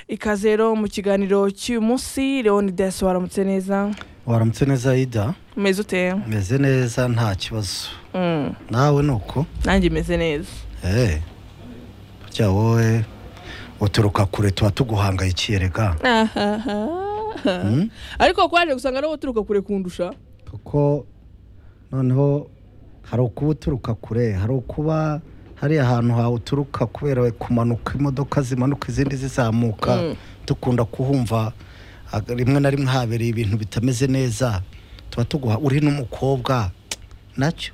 ikaze rero mu kiganiro cy'uyu munsi leon desi waramutse neza waramutse neza ida umeze ute umeze neza nta kibazo Mm, nawe ni uko nanjye imeze neza eee burya wowe uturuka kure tuba tuguhangayikiye rega Hmm? ariko kwaje gusanga nawe uturuka kure kundusha kuko noneho hari ukuba uturuka kure hari ukuba hari ahantu hawe uturuka kubera kumanuka imodoka zimanuka izindi zizamuka Mm. dukunda kuhumva ag- rimwe na rimwe habereye ibintu bitameze neza tuba tuguha uri n'umukobwa nacyo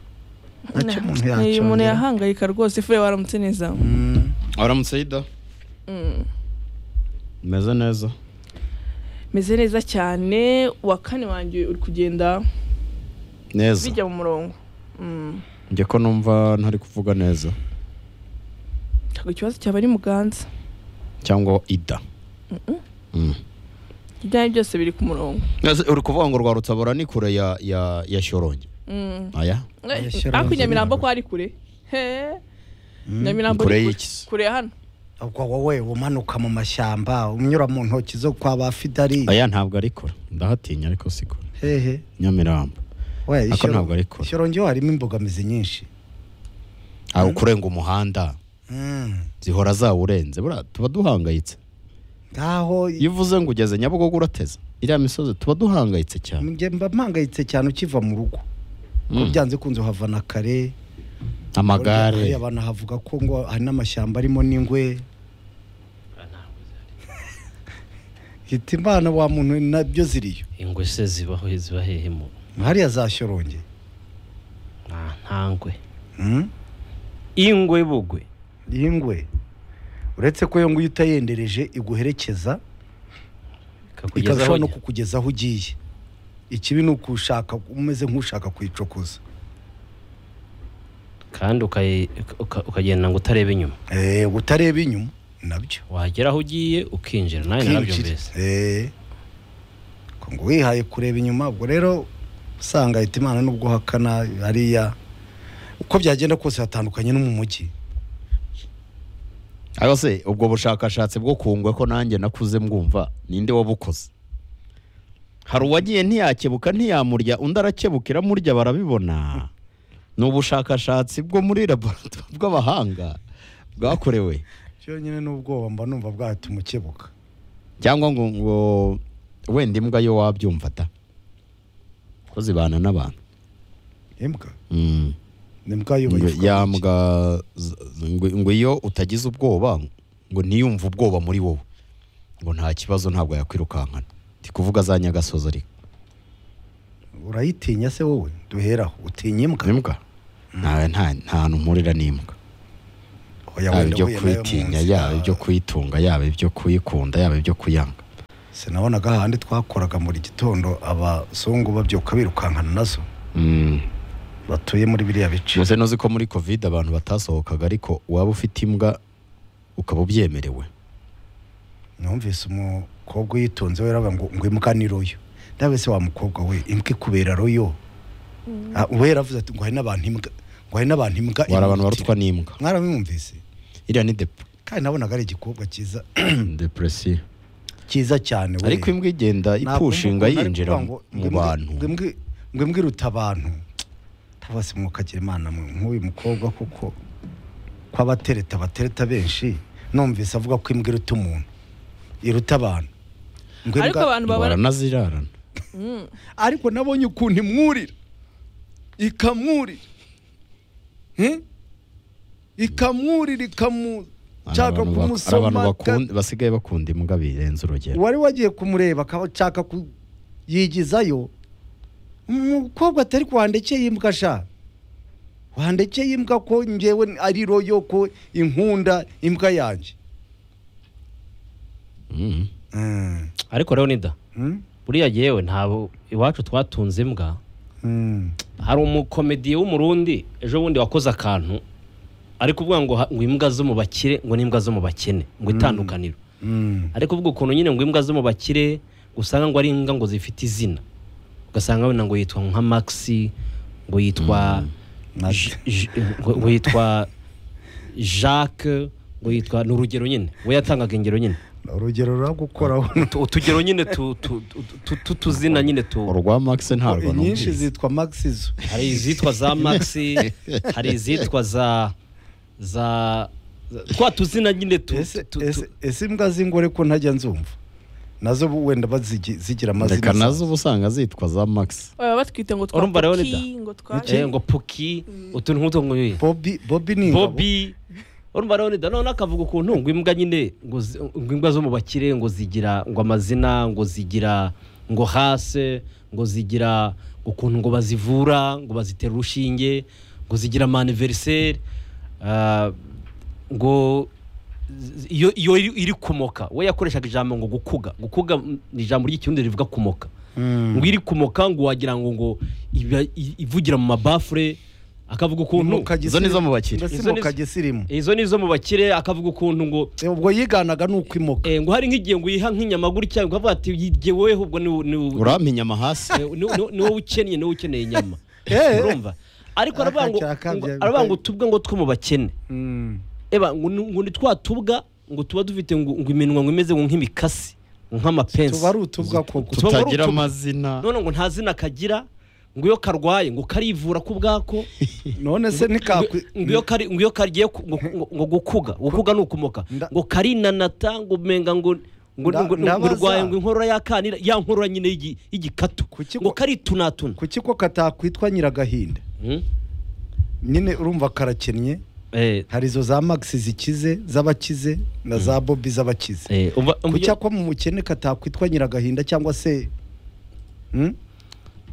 nacyo umuntu Ni umuntu yacongera yahangayika rwose fure waramutse neza Mm. waramutse yida Mm. meze neza meze neza cyane uwa kane wanjye uri kugenda neza bijya mu murongo Mm. njye ko numva ntari kuvuga neza ntabwo ikibazo cyaba ari muganza cyangwa ida Mm. ibyawe byose biri ku murongo Ese uri kuvuga ngo rwa rutabura ni kure ya ya ya shoronge Mm. aya Oya, Eh, shyira ariko hanze nyamirambo ibintu. ko ari kure He. Mm. nyamirambo Kure ni y'iki? kure ya hano ubwo wowe umanuka mu mashyamba unyura mu ntoki zo kwa ba fidari aya ntabwo ari kure ndahatinya ariko si kure hehe nyamirambo we Ako ishyoro- ntabwo ari kure. ishyoro njyewe harimo imbogamizi nyinshi aho ukurenga umuhanda Mm. zihora zawurenze buriya tuba duhangayitse ngaho iyo uvuze ngo ugeze nyabugogo urateza iriya misozi tuba duhangayitse cyane njye mba mpangayitse cyane ukiva mu rugo Mm. byanze kunze uhava na kare Hari amagare abantu havuga ko ngo hari n'amashyamba arimo n'ingwe hita imana wa muntu nabyo ziriyo ingwe se zibaho ziba hehe mu hariya za shyoronge nta ntangwe Mm? ingwe bugwe iyi ngwe uretse ko iyo ngwe iyo utayendereje iguherekeza ikazashobora no kukugeza aho ugiye ikibi ni ukushaka umeze nk'ushaka kuyicokoza kandi ukayi- uka- ukagenda ngo utareba inyuma Eh, utareba inyuma nabyo wagera aho ugiye ukinjira nawe kwinjira narabyumvise Eh. Ko ngo wihaye kureba inyuma ubwo rero usanga leta imana n'ubwo hakana hariya uko byagenda kose hatandukanye no mu mujyi ariko se ubwo bushakashatsi bwo ku ngwe ko nanjye nakuze mbwumva ninde wabukoze hari uwagiye ntiyakebuka ntiyamurya undi arakebukira murya barabibona ni ubushakashatsi bwo muri laboratoire bw'abahanga bwakorewe cyonyine n'ubwoba mba numva bwahita umukebuka cyangwa ngo ngo wenda imbwa yo wabyumva ta ko zibana n'abantu imbwa Mm. ni mbwa yo Ngo bayivuga ya gutya. mbwa z- z- ngo ngo iyo utagize ubwoba ngo ntiyumve ubwoba muri wowe ngo nta kibazo ntabwo yakwirukankana ndi kuvuga za nyagasozi ariko urayitinya se wowe duheraho utinya imbwa imbwa nta nta nta hantu mpurira n'imbwa Oya, yaba wenda ibyo huye nayo mu kuyitinya nzira. yaba ibyo kuyitunga yaba ibyo kuyikunda yaba ibyo kuyanga sinabonaga ahandi twakoraga muri gitondo abazungu babyuka birukankana nazo Mm. batuye muri biriya bice Gusa nuzi ko muri covid abantu batasohokaga ariko waba ufite imbwa ukaba ubyemerewe numvise umukobwa uyitunze we aravuga ngo ngo imbwa ni royo nawe se wa mukobwa we imbwa ikubera royo Ah, we yaravuze ati ngo hari n'abantu imbwa ngo hari n'abantu imbwa wari abantu imwitira." barutwa n'imbwa mwarabimwumvise iriya ni dep kandi nabonaga ari igikobwa cyiza depresiyo cyiza cyane we. ariko imbwa igenda Ntabwo ipushinga mbukunda, yinjira ariko mu- kuvuga ngo mu ngo imbwa- bantu ngo imbwa- ngo imbwa iruta abantu tabase mwukagira imana mwe nk'uyu mukobwa kuko ko abatereta batereta benshi numvise avuga ko imbwa iruta umuntu iruta abantu Ngo ariko imbwa- abantu babara baranazirarana Mm. ariko nabonye ukuntu imwurira ikamwurira Eh? ikamwurira Ari ikamushaka abantu bak- ari abantu kumusoma bakunda- basigaye bakunda imbwa birenze urugero wari wagiye kumureba akaba ashaka kuyigizayo umukobwa atari ko wandekeye imbwa sha wandekeye imbwa ko ngewe ari royo ko inkunda imbwa yanjye Mm. Mm. ariko leonida Mm? buriya yewe ntabwo iwacu twatunze imbwa Mm. hari umukomediye w'umurundi ejo bundi wakoze akantu ari kuvuga ngo ha- ngo imbwa zo mu bakire ngo n'imbwa zo mu bakene ngo itandukaniro Mm. ari kuvuga ukuntu nyine ngo imbwa zo mu bakire usanga ngo ari imbwa ngo zifite izina ugasanga wenda ngo yitwa nka maxi ngo yitwa J- J- ngo ngo yitwa jacques ngo yitwa ni urugero nyine we yatangaga ingero nyine urugero ruragukoraho utugero nyine tu- tu- tu- tu- tu- tuzina nyine tu urwa max ntabwo nyinshi numvise zitwa maxizo hari izitwa za maxi hari izitwa za za za- twa tuzina nyine tu ese tu- ese- tu- ese imbwa z'ingore ko ntajya nzumva nazo bu- wenda bazigi- zigira amazina reka nazo asanzwe. uba usanga zitwa za max baba batwite ngo Urumva rero twapoki Leda? ngo twa eh, ngo puki utuntu nk'utu nguyu bobi bobi ni ingabo bobi urumva rero nida none akavuga ukuntu ngo imbwa nyine ngo zi- ngo imbwa zo mu bakire ngo zigira ngo amazina ngo zigira ngo hase ngo zigira ukuntu ngo bazivura ngo bazitera urushinge ngo zigira amaniveriseri ngo z- iyo iyo iri- iri kumoka we yakoreshaga ijambo ngo gukuga gukuga mm, ni ijambo ry'ikirundi rivuga kumoka Mm. ngo iri kumoka ngo wagira ngo ngo iba- i- ivugira mu mabafure akavuga ukuntu Mukagisirimu. izo ni zo mu bakire. Mbese Izo mu ni zo- kagisirimu. izo ni izo mu bakire akavuga ukuntu ngo Eh, ubwo yiganaga ni ukwimoka eh, ngo hari nk'igihe ngo yiha nk'inyama gutya ngo avuga ati "Yigiye weho ubwo ni ni urampa inyama hasi eh, ni- ni- ni wowe ukennye ni wowe ukeneye inyama Eh. urumva ariko aravuga ngo ngo- Akakirakabyara. aravuga ngo tubwe ngo two mu bakene Mm. eba ngo ni- ngo ni twa tubwa ngo tuba dufite ngo ngo iminwa ngo imeze ngo nk'imikasi ngo nk'amapensi tuba ari utubwa koko Tuba ari tutagira utu- amazina none ngo nta zina kagira ngo iyo karwaye ngo karivura ku bwako none se nikakwi ngo iyo kari ngo iyo kagiye ku- ngo- ngo- ngo gukuga gukuga ni ukumoka Nda- ngo karinanata ngo menga ngo ngo Nda- ngo- ngo ndabaza. urwaye ngo inkorora yakanira ya nkorora nyine y'igi- y'igikatu Kuki ngo ngo- karitunatuna kuki ko katakwitwa nyiragahinda Hmm? nyine urumva karakennye Eh, hari izo za max zikize z'abakize na za bobi z'abakize eh, umva- umva kuki icyo- ako mu mukene katakwitwa nyiragahinda cyangwa se Mm?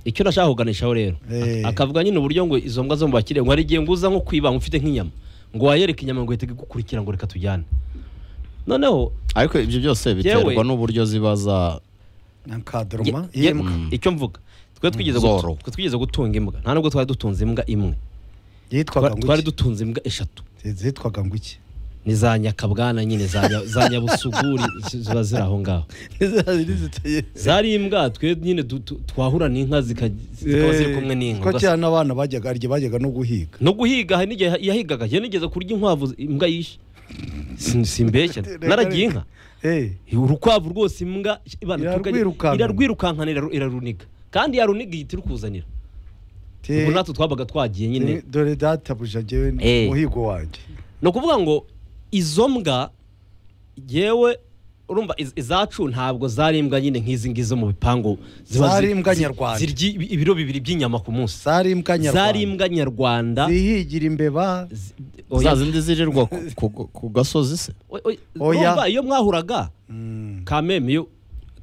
icyo nashaka kuganishaho rero Eh. Ak- akavuga nyine uburyo ngo izo mbwa zo mu bakire ngo hari igihe ngo uza nko kwibanga ufite nk'inyama ngo wayereka inyama ngo ihite igukurikira ngo reka tujyane noneho ariko ibyo byose biterwa n'uburyo ziba za na kadroma Ye- y'imbwa. icyo mvuga twe twigeze Zoro. gutu- twe twigeze gutunga imbwa nta nubwo twari dutunze imbwa imwe yitwaga Twa- ngo twari iki? dutunze imbwa eshatu zitwaga ngo iki ni za nyakabwana nyine za nya- za nyabusuguri zi- ziba ziri aho ngaho zari imbwa twe nyine du- tu- twahurana inka zika- zikaba ziri kumwe n'inka ko ugasanga- cyane n'abana bajyaga arya bajyaga no guhiga no guhiga hari n'igihe yahigaga iyo nigeze kurya inkwavu zi- imbwa yishe Sin- simbeshya naragiye inka Eh, urukwavu rwose imbwa ibana tukajya- Irarwirukankana. irarwirukankana iraru- iraruniga kandi yaruniga ihita irukuzanira te- ubu natwe twabaga twagiye nyine te- dore databuja jyewe Eh. umuhigo wanjye ni ukuvuga ngo izo mbwa yewe urumva iz- izacu ntabwo zari imbwa nyine nk'izi ngizo mu bipangu ziba Zari zi- imbwa zi- nyarwanda. zirya ibi- ibiro bibiri by'inyama ku munsi zari imbwa zari nyarwanda imbwa nyarwanda zihigira imbeba zi- za oya- zindi zirirwa ku- ku- ku gasozi se oya- oya- Oya. urumva iyo mwahuraga Mm. kameme iyo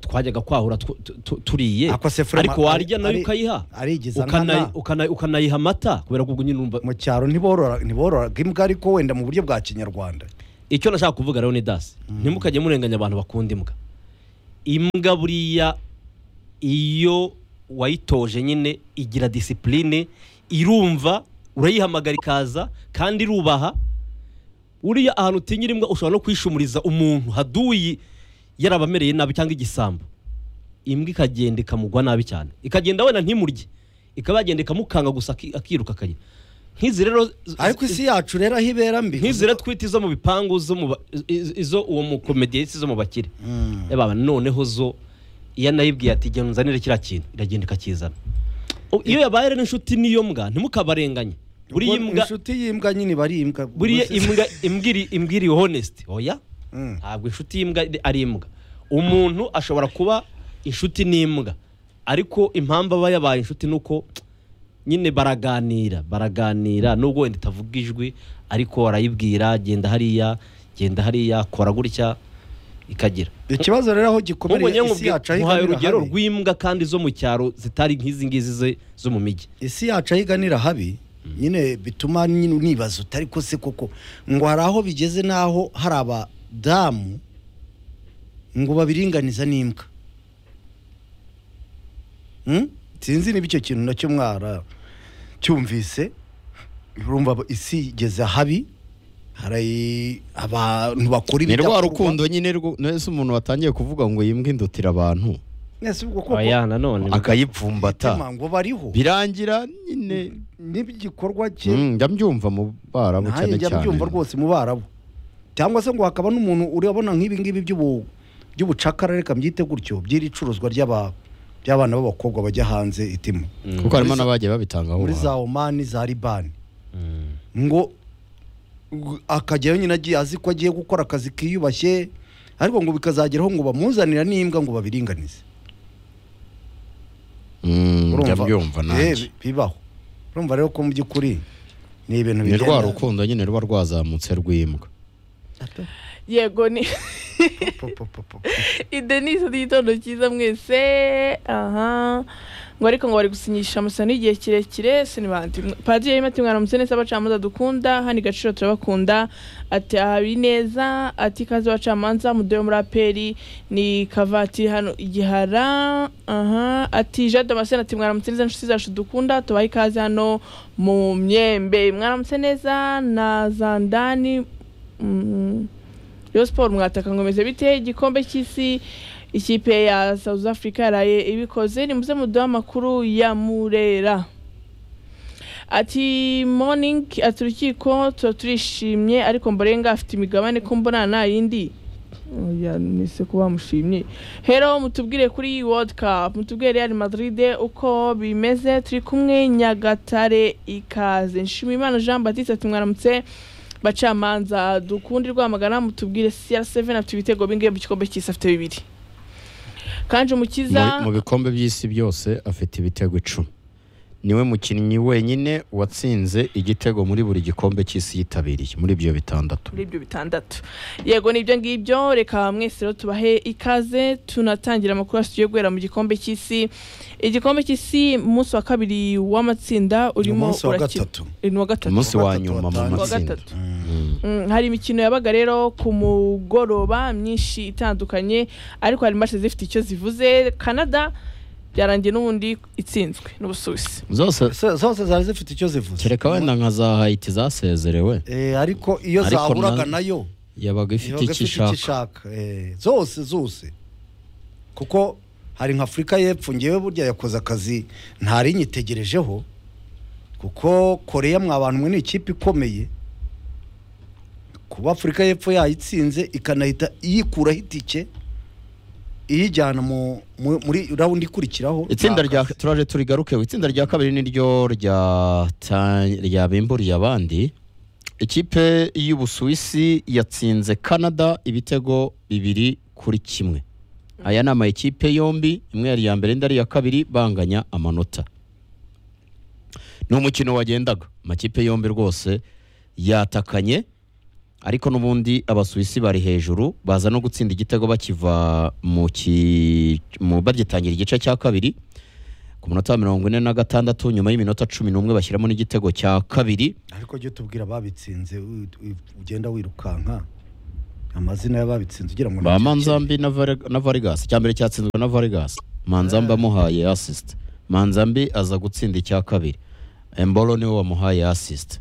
twajyaga kwahura tu- tu- tu- turiye Ako se Frema- ariko warya nayo ari- ukayiha arigiza nkana. ukana- ukana- ukanayiha amata kubera ko ubwo nyine urumva mu cyaro ntiborora ntibororaga imbwa ariko wenda mu buryo bwa kinyarwanda icyo nashaka kuvuga rero ni dasi ntimukajye murenganya abantu bakunda imbwa imbwa buriya iyo wayitoje nyine igira disipurine irumva urayihamagara ikaza kandi irubaha uriya ahantu utinyira imbwa ushobora no kwishumuriza umuntu haduyi yarabamereye nabi cyangwa igisambo imbwa ikagenda ikamugwa nabi cyane ikagenda wenda ntimurye ikaba yagenda ikamukanga gusa aki- akiruka akajya nk'izi rero z- ariko isi yacu rero aho ibera mbi nk'izira twita izo mu bipangu zo mu ba- iz- izo uwo mukomediye zo mu bakire Mm. yaba noneho zo iyo anayibwiye ati genda unzanire kiriya kintu iragenda ikakizana O- iyo yabaye rero inshuti n'iyo mbwa ntimukabarenganye buriya Ubwo imbwa inshuti y'imbwa nyine iba ari imbwa buriya Ubwo se- imbwa imbwa iri- imbwa iri honesty oya Mm. ntabwo inshuti y'imbwa ari imbwa umuntu ashobora kuba inshuti n'imbwa ariko impamvu aba yabaye inshuti ni uko nyine baraganira baraganira nubwo wenda itavuga ijwi ariko arayibwira genda hariya genda hariya kora gutya ikagira ikibazo rero aho nk'ubu gikomereye nyine isi yacu aho muhaye iganira urugero habi. rw'imbwa kandi zo mu cyaro zitari nk'izi ngizi ze- zo mu mijyi isi yacu aho iganira habi nyine bituma nyine unibaza utari ko se koko ngo hari aho bigeze n'aho hari abadamu ngo babiringaniza n'imbwa Hmm? sinzi niba icyo kintu nacyo mwara cyumvise urumva isi igeze habi hari abantu bakora ni rwa ibidakorwa. rukundo nyine rwo- nese umuntu watangiye kuvuga ngo iyi mbwa indutira abantu Ese ubwo koko oya nanone akayipfumbata umutima ngo bariho birangira nyine n'igikorwa cye Mm, njya mbyumva mu barabu nanjye cyane njya cyane mbyumva rwose mu barabu cyangwa se ngo hakaba n'umuntu urabona nk'ibi ngibi by'ubu by'ubucakara reka mbyite gutyo by'iri curuzwa ry'aba- by'abana b'abakobwa bajya hanze itimu kuko harimo n'abagiye babitangaho muri za ubuhanga. omani za libani Mm. ngo gu- akajyayo nyine agiye azi ko agiye gukora akazi kiyubashye ariko ngo bikazageraho ngo bamuzanira n'imbwa ngo babiringanize Mm, Urumva? njya mbyumva Eh, nanjye bi- bibaho urumva rero ko mu by'ukuri ni ibintu ni rwa bigenda rukundo nyine ruba rwazamutse rw'imbwa yego ni Po, po, po, po. idenise n'igitondo cyiza mwese aha ngo ariko ngo bari gusinyisha amasano y'igihe kirekire sinibandi padiri yarimo ati mwana mutse neza abacamanza dukunda hano igaciro turabakunda ati aha bineza ati ikaze abacamanza mudoyo muri aperi ni kavatiri hano igihara aha ati jade damascene ati mwana mutse neza inshuti zacu dukunda tubahe ikaze hano mu myembe mwana mutse neza na zandani mm, Rayon Sport mwataka ngo meze bite igikombe cy'isi ikipe ya South Africa yaraye ibikoze nimuze muduha amakuru ya Murera ati morning ati urukiko tuba turishimye ariko mbarenga afite imigabane ko mbona nta yindi Oya, nise ko bamushimye hero mutubwire kuri iyi world cup mutubwire real madrid uko bimeze turi kumwe nyagatare ikaze nshimiyimana jean batiste ati mwaramutse bacamanza dukundi rwamagana mutubwire cr7 afite ibitego bingahe mu gikombe cy'isi afite bibiri kanje umukiza Mu- mu bikombe by'isi byose afite ibitego icumi niwe mukinnyi wenyine watsinze igitego muri buri gikombe cy'isi yitabiriye muri ibyo bitandatu muri ibyo bitandatu yego nibyo ngibyo reka mwese rero tubahe ikaze tunatangira amakuru yacu yo guhera mu gikombe cy'isi igikombe cy'isi umunsi wa kabiri w'amatsinda urimo umunsi wa urakina- gatatu. ni uwa gatatu umunsi wa Gatatu nyuma mu watangije. Uwa matsinda gatatu. Mm. Mm, hari imikino yabaga rero ku mugoroba myinshi itandukanye ariko hari match zifite icyo zivuze canada byarangiye n'ubundi itsinzwe n'ubusuwisi zose So- zose zari zifite icyo zivuze kereka wenda nka za hayiti zasezerewe Eh, ariko iyo Ariko zaburaga na- nayo yabaga iba ifite ifite icyo icyo ishaka ishaka eh, zose zose kuko hari nka afurika y'epfo ngewe burya yakoze akazi ntari nyitegerejeho kuko koreya mwa bantu mwe ni ikipe ikomeye kuba afurika y'epfo yayitsinze ikanahita iyikuraho itike iyijyana mu, mu, muri rawundi ikurikiraho itsinda ni rya akazi. turaje turigarukeho itsinda rya kabiri ni ryo rya ta- ryabimburiye abandi ikipe y'ubusuwisi yatsinze canada ibitego bibiri kuri kimwe aya ni amakipe yombi imwe yari iya mbere indi ari iya kabiri banganya amanota ni umukino wagendaga amakipe yombi rwose yatakanye ariko n'ubundi abasuwisi bari hejuru baza no gutsinda igitego bakiva mu ki- mu- bagitangira igice cya kabiri ku munota wa mirongo ine na gatandatu nyuma y'iminota cumi n'umwe bashyiramo n'igitego cya kabiri ariko jya tubwira ababitsinze u- u- ugenda wirukanka amazina y'ababitsinze ugira ngo ba ntakiri manzambi na Var- na varigas icya mbere cyatsinzwe na varigas manzambi amuhaye assist manzambi aza gutsinda icya kabiri embolo niwe wamuhaye assist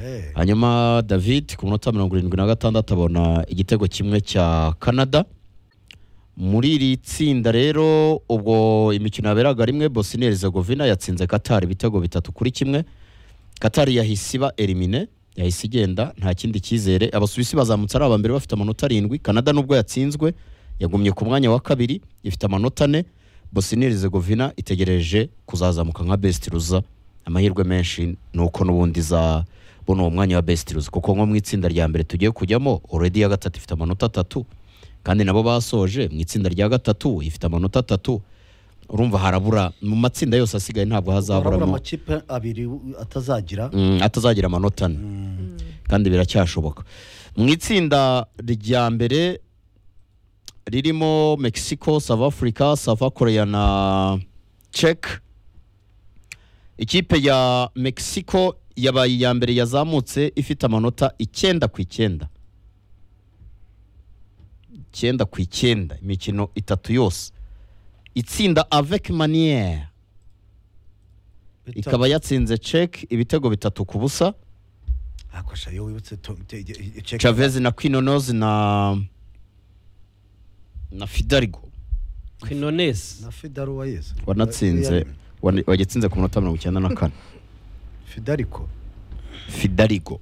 Eh. hanyuma david ku munota mirongo irindwi na gatandatu abona igitego kimwe cya canada muri iri tsinda rero ubwo imikino yaberaga rimwe bosnia herzegovina yatsinze qatar ibitego bitatu kuri kimwe qatar yahise iba elimine yahise igenda nta kindi cyizere abasuwisi bazamutse ari aba mbere bafite amanota arindwi canada nubwo yatsinzwe yagumye ku mwanya wa kabiri ifite amanota ane bosnia herzegovina itegereje kuzazamuka nka best ruza amahirwe menshi ni uko n'ubundi za bona uwo mwanya wa best ruza kuko nko mu itsinda rya mbere tugiye kujyamo already ya gatatu ifite amanota atatu kandi nabo basoje mu itsinda rya gatatu ifite amanota atatu urumva harabura mu matsinda yose asigaye ntabwo Urabura hazaburamo amakipe abiri u- atazagira Mm, atazagira amanota ane kandi biracyashoboka mu itsinda rya mbere ririmo mexico south africa south korea na czech ikipe ya mexico yabaye iya mbere yazamutse ifite amanota icyenda ku icyenda icyenda ku icyenda imikino itatu yose itsinda avec maniere Bita- ikaba yatsinze czech ibitego bitatu ku busa akosha iyo wibutse to- te- te- check- Chavez na Quinones na na Fidalgo kwinonesi na fidaro wa yesu wanatsinze wan- wagitsinze ku munota mirongo icyenda na kane fidariko Fidalgo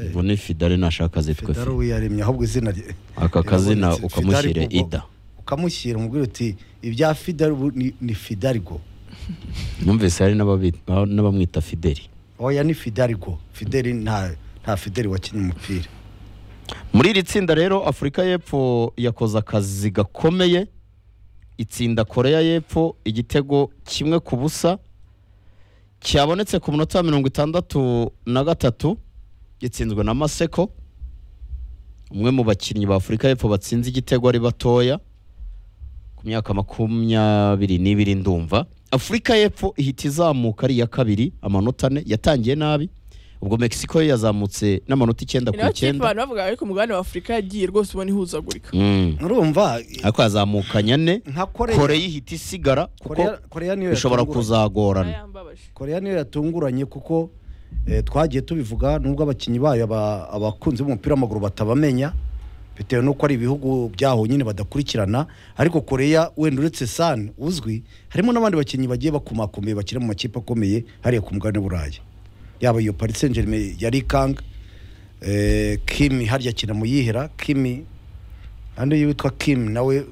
Eh, ubu ni fidari nashaka zitwe fidari fi uyaremye ahubwo izina rye aka kazina Fidari ukamushyire Gogo. ida ukamushyira umubwira uti ibya fidari ubu ni, ni fidarigo numvise hari n'ababi- n'abamwita fideli oya ni fidarigo fideli nta nta fideli wakinnye umupira muri iri tsinda rero afurika y'epfo yakoze akazi gakomeye itsinda koreya y'epfo igitego kimwe ku busa cyabonetse ku munota wa mirongo itandatu na gatatu gitsinzwe na maseko umwe mu bakinnyi ba afurika y'epfo batsinze igitego ari batoya ku myaka makumyabiri n'ibiri ndumva afurika y'epfo ihita izamuka ari iya kabiri amanota ane yatangiye nabi ubwo mexico yo yazamutse n'amanota icyenda ku nayo kipe icyenda abantu bavuga ariko umugabane wa afurika yagiye rwose ubona ihuzagurika Mm. urumva ariko yazamukanye ane nka koreya koreya ihita isigara kuko koreya koreya niyo bishobora yatunguranye. kuzagorana Ayambabaje. koreya niyo yatunguranye kuko eh, twagiye tubivuga nubwo abakinnyi bayo aba- abakunzi b'umupira w'amaguru batabamenya bitewe n'uko ari ibihugu byaho nyine badakurikirana ariko koreya wenda uretse san uzwi harimo n'abandi bakinnyi bagiye bakomakomeye bakina mu makipe akomeye hariya ku mugabane w'uburayi yaba iyo paris saint germain ya rikanga eh, kimi harya akina mu yihera kimi hano witwa kimi nawe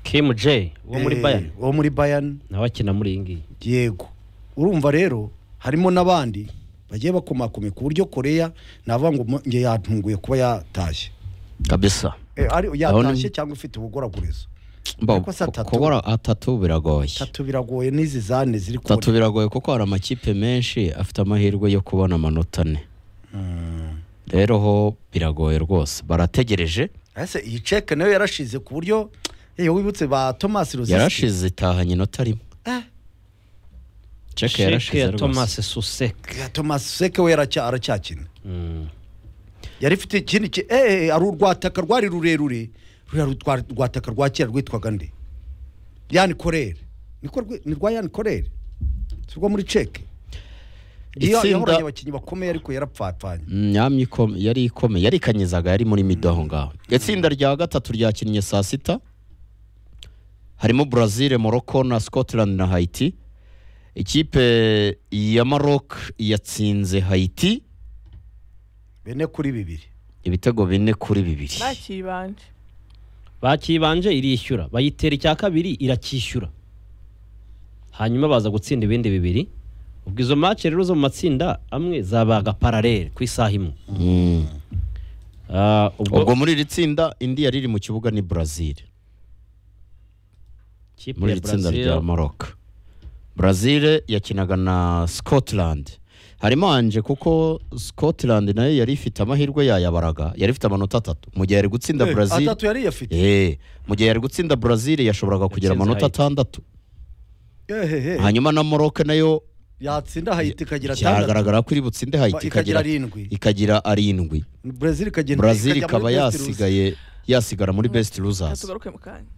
kimu je wo muri eh, bayani wo muri bayani nawe akina muri iyi ngiyi yego urumva rero harimo n'abandi bagiye bakomakomeye ku buryo koreya navuga ngo mu- nge yatunguye kuba yatashye kabisa Eh, ari- Ndabona- yatashye cyangwa ifite ubugoragurizo Mba, Ariko si atatu. kubura atatu biragoye tatu biragoye n'izi zane ziri atatu kubona biragoye kuko hari amakipe menshi afite amahirwe yo kubona amanota ane rero ho biragoye rwose barategereje ese iyi ceke nayo yarashize ku buryo eh, wibutse ba thomas rozisi yarashize itahanye inota rimwe ceke sheke ya yarashize thomas rwose suseke thomas seke we yaracya- aracyakina Mm. yari ifite ikindi ki- eh ari urwataka rwari rurerure ruriya rutwa- rwataka rwa kera rwitwaga nde yani korere niko rwi- ni rwa yani korere si rwo muri ceke iyo Itsinda- yahoranye abakinnyi bakomeye ariko yarapfapfanye myamyi ikome- yari ikomeye yari ikanyizaga yari muri mido aho ngaho itsinda rya gatatu ryakinnye saa sita harimo Brazil Morocco na Scotland na Haiti ikipe ya Maroc yatsinze Haiti bene kuri bibiri ibitego bine kuri bibiri bakibanje bakibanje irishyura bayitera icya kabiri iracyishyura hanyuma baza gutsinda ibindi bibiri ubwo izo mace rero zo mu matsinda amwe zabaga paralele ku isaha imwe Mm. Ah, ubwo ubwo muri iri tsinda indi yari iri mu kibuga ni Brazil kipe muri ya iri tsinda Brazil rya Maroc Brazil yakinaga na Scotland harimo hanje kuko Scotland nayo yari ifite amahirwe yayabaraga yari ifite amanota atatu mu gihe yari gutsinda Eh, Brazil atatu yari yafite eh mu gihe yari gutsinda Brazil yashoboraga kugira Yatsinze amanota Haiti. atandatu Ehehe. hanyuma na Maroc nayo yatsinda hayiti ikagira atandatu cyagaragara ko iri butsinde Haiti ikagira ikagira arindwi ikagira arindwi brezil ikagenda Brazil ikajya muri ikaba best loser. yasigaye yasigara muri best losers tugaruke mu kanya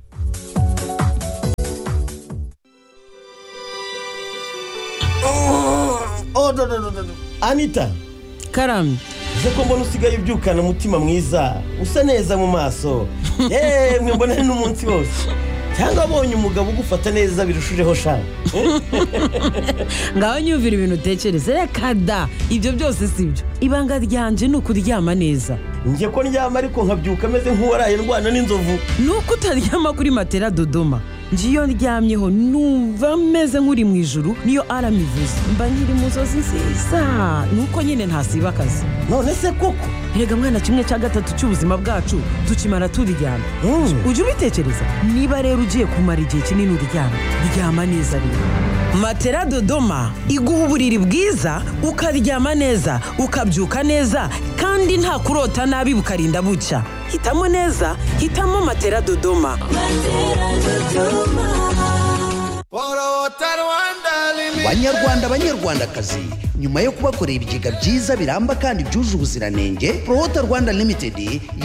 Oh, no, no, no, no, no. anita karamye uze ko mbona usigaye ubyukana umutima mwiza usa neza mu maso yemwe mbona ni n'umunsi wose cyangwa abonye umugabo ugufata neza birushijeho shaka ngaho nyumvira ibintu utekereza reka da ibyo byose si byo ibanga ryanje ni ukuryama neza njye ko ndyama ariko nkabyuka ameze nk'uwaraye ndwana n'inzovu ni uko utaryama kuri matera dodoma njye iyo ndyamyeho numva meze nk'uri mu ijuru niyo arama ivuze mba nkiri mu nzozi nziza ni uko nyine ntasiba akazi none se koko rega mwana kimwe cya gatatu cy'ubuzima bwacu tukimara turyama Mm. ujye ubitekereza niba rero ugiye kumara igihe kinini uryama ryama neza rero matera dodoma iguha uburiri bwiza ukaryama neza ukabyuka neza kandi nta kurota nabi bukarinda bucya hitamo neza hitamo matera dodoma banyarwanda banyarwandakazi nyuma yo kubakorera ibigega byiza biramba kandi byuje ubuziranenge prohota rwanda limited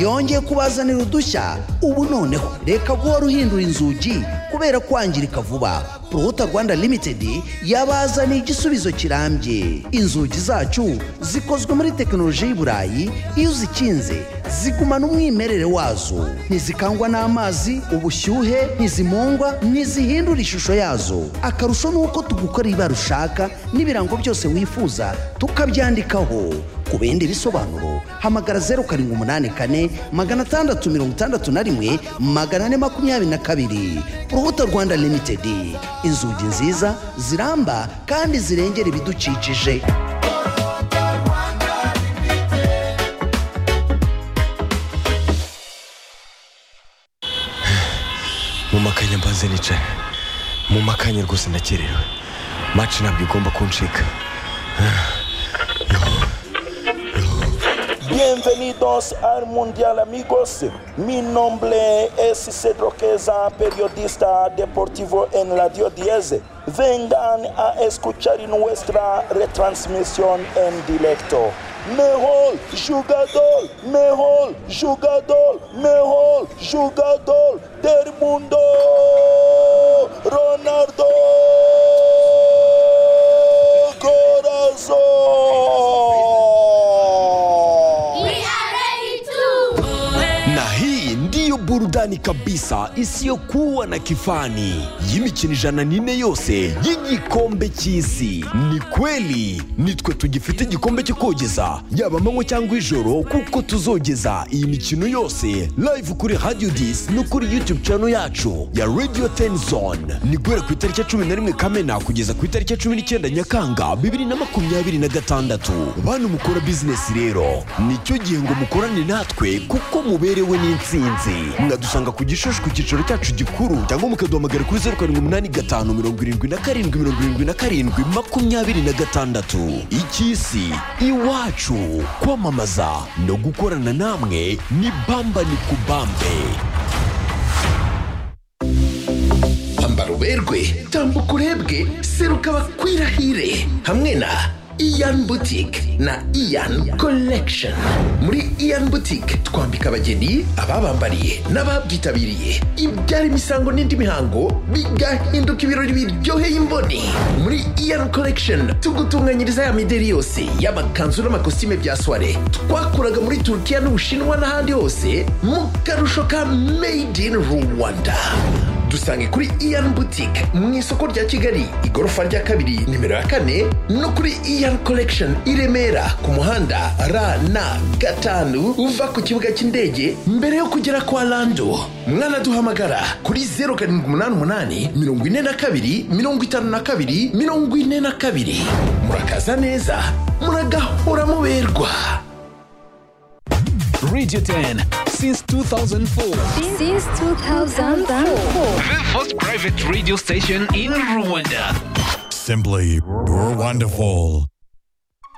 yongeye kubazanira udushya ubu noneho reka guhora uhindura inzugi kubera kwangirika vuba prohota rwanda limited yabazaniye igisubizo kirambye inzugi zacu zikozwe muri tekinoloji y'i burayi iyo uzikinze zigumana umwimerere wazo ntizikangwa n'amazi ubushyuhe ntizimungwa ntizihindura ishusho yazo akarusho ni uko tugukorera ibara ushaka n'ibirango byose wifuza tukabyandikaho ku bindi bisobanuro hamagara zeru karindwi umunani kane magana atandatu mirongo itandatu na rimwe magana ane makumyabiri na kabiri urubuto rwanda limitedi inzugi nziza ziramba kandi zirengera ibidukikije mu makanya mbanze nicara mu makanya rwose ndakerewe maci ntabwo igomba kuncika Bienvenidos al Mundial amigos. Mi nombre es Cedro Queza, periodista deportivo en Radio 10. Vengan a escuchar nuestra retransmisión en directo. Mejor jugador, mejor jugador, mejor jugador del mundo, Ronaldo Corazón. na hii ndiyo burudani kabisa isiyokuwa na kifani y'imikino ijana n'ine yose y'igikombe cy'isi ni kweli nitwe tugifite igikombe cyo kogeza yaba amanywa cyangwa ijoro kuko tuzogeza iyi mikino yose live kuri radio dis no kuri youtube channel yacu ya radio tenzone ni guhera ku itariki ya cumi na rimwe kamena kugeza ku itariki ya cumi n'icyenda nyakanga bibiri na makumyabiri na gatandatu bantu mukora bizinesi rero nicyo gihe ngo mukorane natwe kuko muberewe n'insinzi mwadusanga ku gishushu ku cyicaro cyacu gikuru cyangwa mukaduhamagara kuri zeru karindwi umunani gatanu mirongo irindwi na karindwi mirongo irindwi na karindwi makumyabiri na gatandatu icy'isi iwacu kwamamaza no gukorana namwe ni bamba ni kubambe ambara uberwe tambuka urebwe seruka bakwirahire hamwe na iyan boutique na iyan collection muri iyan boutique twambika abageni ababambariye n'ababyitabiriye ibyara imisango n'indi mihango bigahinduka ibirori biryoheye imboni muri iyan collection tugutunganyiriza ya mideri yose y'amakanzu n'amakositime bya soiree twakuraga muri turukiya n'ubushinwa n'ahandi hose mu karusho ka made in rwanda dusange kuri iyan boutique mu isoko rya kigali igorofa rya kabiri nimero ya kane no kuri iyan collection i remera ku muhanda rn gatanu uva ku kibuga cy'indege mbere yo kugera kwa lando mwanaduhamagara kuri 0788 42 52 42 murakaza neza muragahora muberwa Radio 10 since 2004. Since 2004. The first private radio station in Rwanda. Simply, you're wonderful.